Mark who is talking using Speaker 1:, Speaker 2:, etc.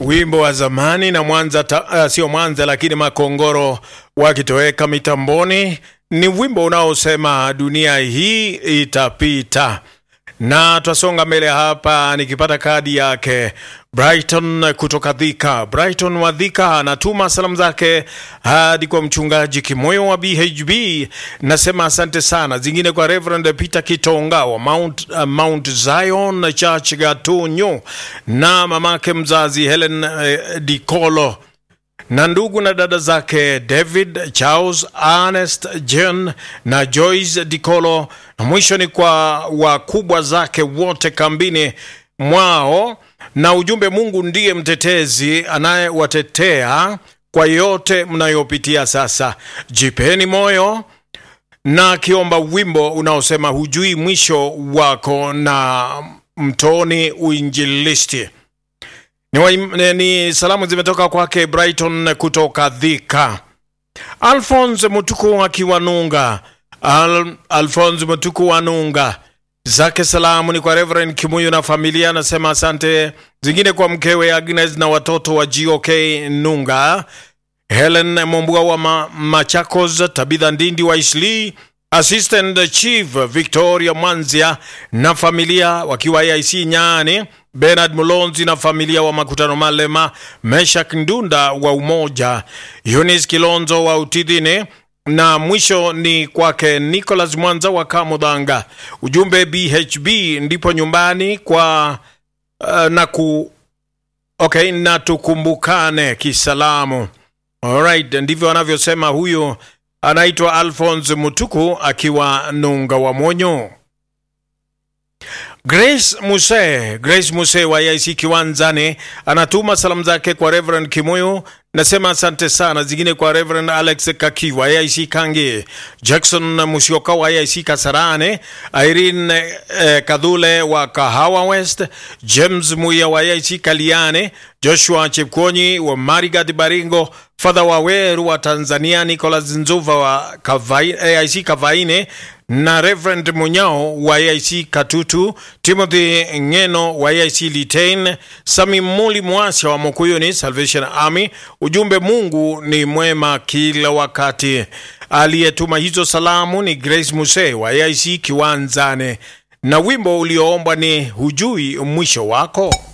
Speaker 1: wimbo wa zamani na Mwanza ta, uh, sio Mwanza lakini Makongoro wakitoweka mitamboni. Ni wimbo unaosema dunia hii itapita, na twasonga mbele hapa, nikipata kadi yake Brighton kutoka Dhika. Brighton wa Dhika anatuma salamu zake hadi kwa mchungaji Kimoyo wa BHB, nasema asante sana. Zingine kwa Reverend Peter Kitonga wa Mount, uh, Mount Zion Church Gatunyo na mamake mzazi Helen uh, Dikolo na ndugu na dada zake David Charles, Ernest, Jen na Joyce Dikolo, na mwisho ni kwa wakubwa zake wote kambini mwao, na ujumbe, Mungu ndiye mtetezi anayewatetea kwa yote mnayopitia sasa. Jipeni moyo na akiomba wimbo unaosema hujui mwisho wako na mtoni uinjilisti. Ni, wa, ni salamu zimetoka kwake Brighton kutoka Dhika. Alphonse Mutuku akiwa Nunga. Al, Alphonse Mutuku wa Nunga zake salamu ni kwa Reverend Kimuyu na familia, anasema asante. Zingine kwa mkewe Agnes na watoto wa GOK Nunga, Helen Mombua wa ma, Machakos, Tabitha Ndindi wa Isli, Assistant Chief Victoria Mwanzia na familia wakiwa AIC Nyani, Bernard Mulonzi na familia wa Makutano Malema, Meshak Ndunda wa Umoja, Eunice Kilonzo wa Utidhine na mwisho ni kwake Nicholas Mwanza wa Kamudhanga. Ujumbe BHB ndipo nyumbani kwa uh, na ku okay, na tukumbukane kisalamu. Alright, ndivyo anavyosema huyu anaitwa Alphonse Mutuku akiwa Nunga wa Monyo. Grace Muse, Grace Muse wa IC Kiwanzani anatuma salamu zake kwa Reverend Kimuyu, nasema asante sana. Zingine kwa Reverend Alex Kaki wa IC Kangi, Jackson Musyoka wa IC Kasarane, Irene eh, Kadhule wa Kahawa West, James Muya wa IC Kaliane, Joshua Chepkonyi wa Marigat Baringo, Father Waweru wa Tanzania, Nicholas Nzuva wa Kavai, AIC Kavaine na Reverend Munyao wa AIC Katutu, Timothy Ngeno wa AIC Litain, Sami Muli Mwasha wa Mokuyuni Salvation Army. Ujumbe, Mungu ni mwema kila wakati. Aliyetuma hizo salamu ni Grace Muse wa AIC Kiwanzane, na wimbo ulioombwa ni hujui mwisho wako.